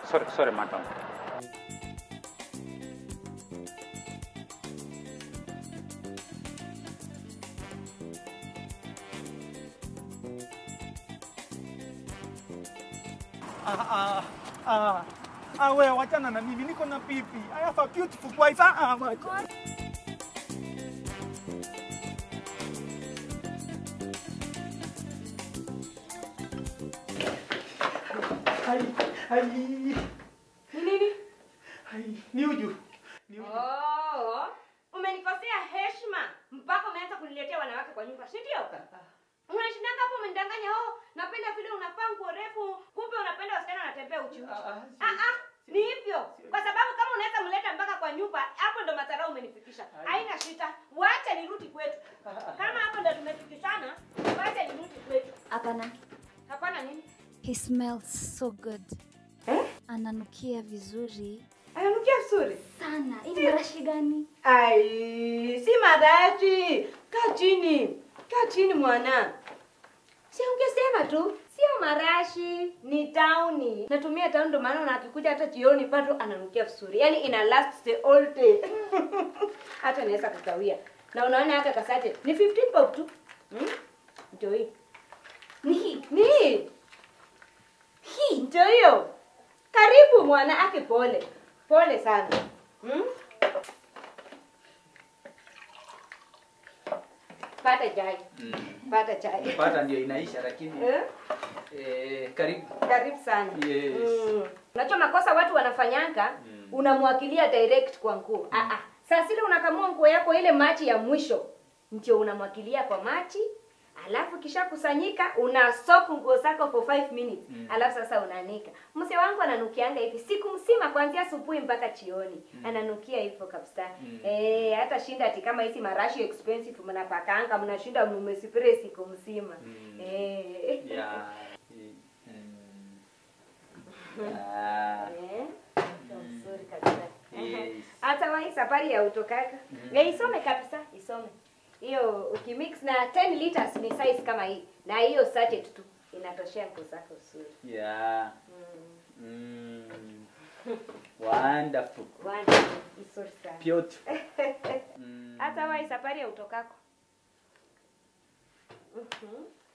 sorry, sorry madam. Ah, ah, ah. Ah, wewe wachana na mimi, niko na pipi. I have a beautiful wife. Ah, ah, wacha. Ai, ai, Ni nini? ai, ni uju. Ni uju. Oh, umenikosea heshima mpaka umeanza kuniletea wanawake kwa nyumba, si ndio? Unashindanga hapo umenidanganya, oh, napenda vile unavaa nguo refu, kumbe unapenda wasichana wanatembea uchi uchi. Ah, ah, si- Ah ah, ni hivyo. Kwa sababu kama unaweza mleta mpaka kwa nyumba, hapo ndo madharau umenifikisha. Haina shida. Wacha nirudi kwetu. Kama hapo ndo tumefikishana, wacha nirudi kwetu. Hapana. Hapana nini? He smells so good. Eh? Ananukia vizuri Ananukia vizuri. sana. Hii ni marashi gani? Ai, si marashi. Kaa chini, kaa chini mwana. Si ungesema tu, sio marashi, ni tauni. Natumia tauni ndo maana akikuja hata jioni bado ananukia vizuri. Yaani ina last the all day. hata naweza kukawia. Na unaona haka kasate ni 15 bob tu. Hmm? Ndio hii. Ni hii. Ni hii. Hii ndio hiyo. Karibu mwana ake pole. Pole sana. Hmm? Pata chai. Pata chai. pata ndio inaisha lakini Eh? eh, karibu Karibu sana. Yes. Mm. Unajua makosa watu wanafanyanga, Mm. unamwakilia direct kwa nguo. Ah ah. Sasa ile unakamua nguo yako ile machi ya mwisho ndio unamwakilia kwa machi, alafu kisha kusanyika una soak nguo zako for 5 minutes. Mm. Alafu sasa unaanika. Mzee wangu ananukianga hivi siku mzima kuanzia asubuhi mpaka jioni. Ananukia hivyo kabisa. Mm. Eh, hata shinda ati kama hizi marashi expensive mnapakanga mnashinda mmespray siku mzima. Mm. Eh. ya mm, ah, Eh, ndio mzuri kabisa. Yes. Hata wa hii safari ya utokaka. Mhm. Eh, isome kabisa, isome. Hiyo ukimix na 10 liters ni size kama hii. Na hiyo sachet tu inatoshea nguo zako nzuri. ya Mm. mm, wonderful Wanda, nzuri sana. beautiful mm, Hata wa hii safari ya utokako. Mhm.